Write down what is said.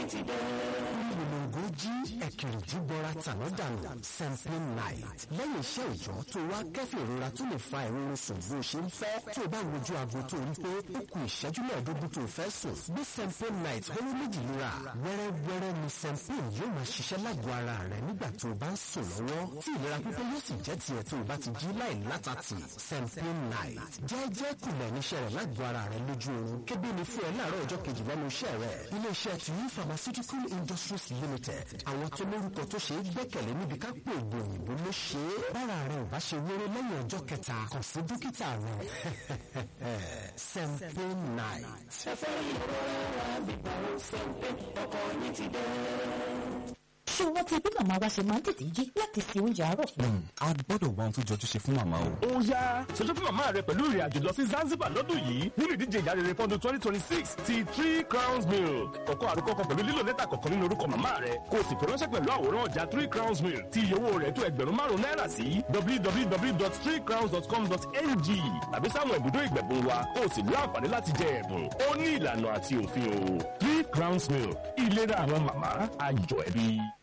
ìrìnàgò jí ẹ̀kìrìjú bọra tàná dànù sampling night lẹ́yìn iṣẹ́ ìjọ tó wá kẹ́fì ìrora tó lè fa ìrora sùn bó ṣe ń fẹ́ tó o bá wojú aago tó rí pé ó kù ìṣẹ́jú mẹ́ẹ̀ẹ́dógún tó fẹ́ sùn bí sampling night hóró méjì lura wẹ́rẹ́wẹ́rẹ́ ni sampling yóò máa ṣiṣẹ́ lágọ̀ọ́ ara rẹ̀ nígbà tó o bá ń sùn lọ́wọ́ tí ìlera pípé yóò sì jẹ́ tiẹ̀ tó o bá ti jí láì látàtì sampling night jẹ́ẹ́jẹ́ kùnà níṣẹ́ rẹ̀ lágọ̀ọ́ ara rẹ̀ lójú oorun kébé ni fún ẹ láàárọ̀ ọjọ́ kejì lẹ́nu iṣẹ́ rẹ̀ iléeṣẹ́ tuyi pharmaceutical industries limited àwọn tó lórúkọ tó ṣe é gbẹ́kẹ̀lé níbi ká pé ògùn òyìnbó ló ṣe é bára rẹ̀ ò bá ṣe wéré lẹ́yìn ọjọ́ kẹta kàn sí dókítà rẹ̀ sampling night. ṣé o rántí bí màmá wa ṣe máa ń tètè jí láti se oúnjẹ àárọ̀ fún un? a gbọ́dọ̀ wá ohun tó jọjú ṣe fún màmá o. ó yá ṣojú fún màmá rẹ pẹ̀lú ìrìn àjò lọ sí Zanzibar lọ́dún yìí nínú ìdíje ìyá rere fọ́dún twenty twenty six ti three crowns milk kọ̀kọ́ àrùkọ kan pẹ̀lú lílo lẹ́tà kọ̀ọ̀kan nínú orúkọ màmá rẹ kó o sì fi ránṣẹ́ pẹ̀lú àwòrán ọjà three crowns milk tí iye owó rẹ̀ tó ẹgbẹ̀rún márùn-ún náírà sí www.threecrowns.com.ng tàbí sáwọn ibùdó ìgbẹ̀bùn wa kó o sì ní àǹfààní láti jẹ ẹ̀bùn ó ní ìlànà àti òfin o three crowns milk ìlera àwọn màmá ayọ̀ ẹbí.